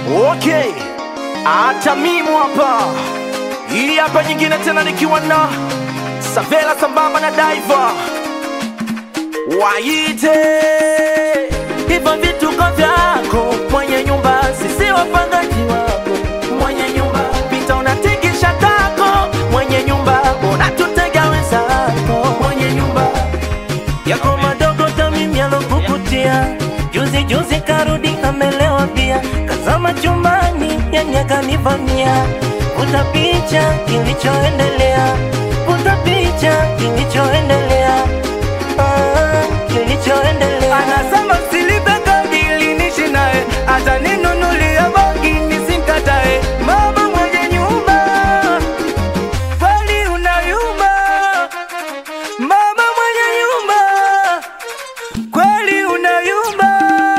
Okay, hata mimi hapa, hii hapa nyingine tena nikiwa na Savela sambamba na Diva waite hivyo vituko vyako mwenye nyumba, sisi wapangaji wako mwenye nyumba, pita unatikisha tako mwenye nyumba, unatutega wenzako mwenye nyumba yako madogo tamimi alokukutia juzi juzi karudi amelewa pia kazama chumbani yani akanivamia vuta picha kilichoendelea vuta picha kilichoendelea ah, kilichoendelea anasema silipe kadi ili nishi naye ataninunulia bangi nisimkatae mama mwenye nyumba kweli unayumba mama mwenye nyumba kweli unayumba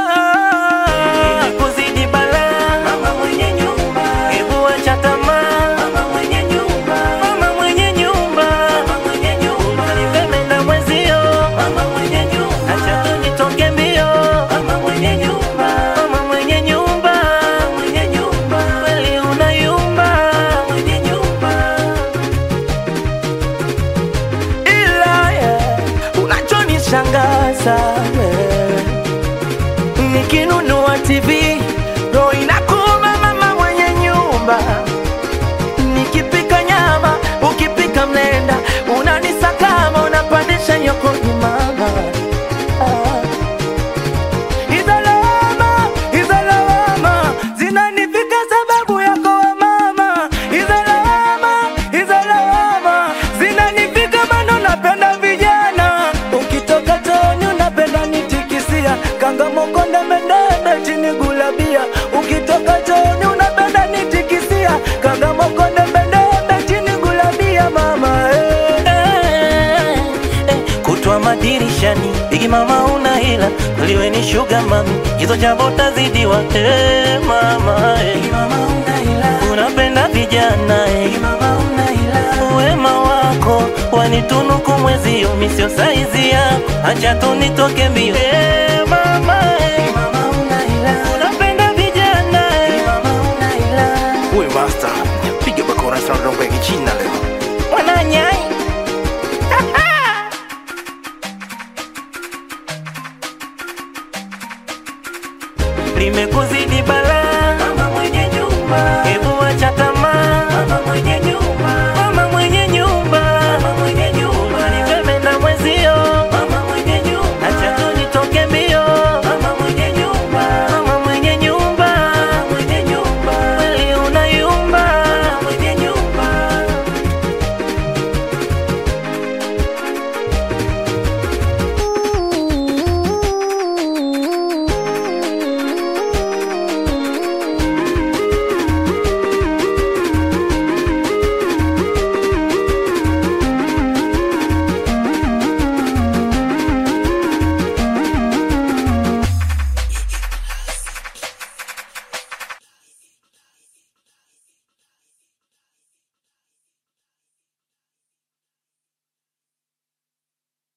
kuzidi balaa mama mwenye nyumba hebu acha tamaa mama mwenye nyumba mama mwenye nyumba mama mwenye nyumba nipenda mwenzio mama mwenye nyumba acha tunitoke mbio mama mwenye nyumba mama mwenye nyumba mwenye nyumba kweli unayumba mwenye nyumba ila yeah, unachonishangaza wewe nikinunua TV ndo inakuma mama mwenye nyumba, nikipika nyama ukipika mlenda unanisakama unapandisha nyokoni mama ah. Hizo lawama, hizo lawama zinanifika sababu yako we mama. Hizo lawama, hizo lawama zinanifika maana unapenda vijana. Ukitoka toni unapenda nitikisia, kanga mokonde mendebe chini gulabia. Ukitoka toni unapenda nitikisia, kanga mokonde mendebe chini gulabia mama eh. Eh, eh, kutwa madirishani bigi mama una hila kweliwe ni shuga mami hizo jambo tazidiwa eh, mama eh. unapenda vijana eh. wema wako wanitunuku mwezio misio saizi yako acha tunitoke mbio eh, mama eh. unapenda vijana eh. We master, piga bakora sana rongo ya kichina leo. mwananyai limekuzidi bala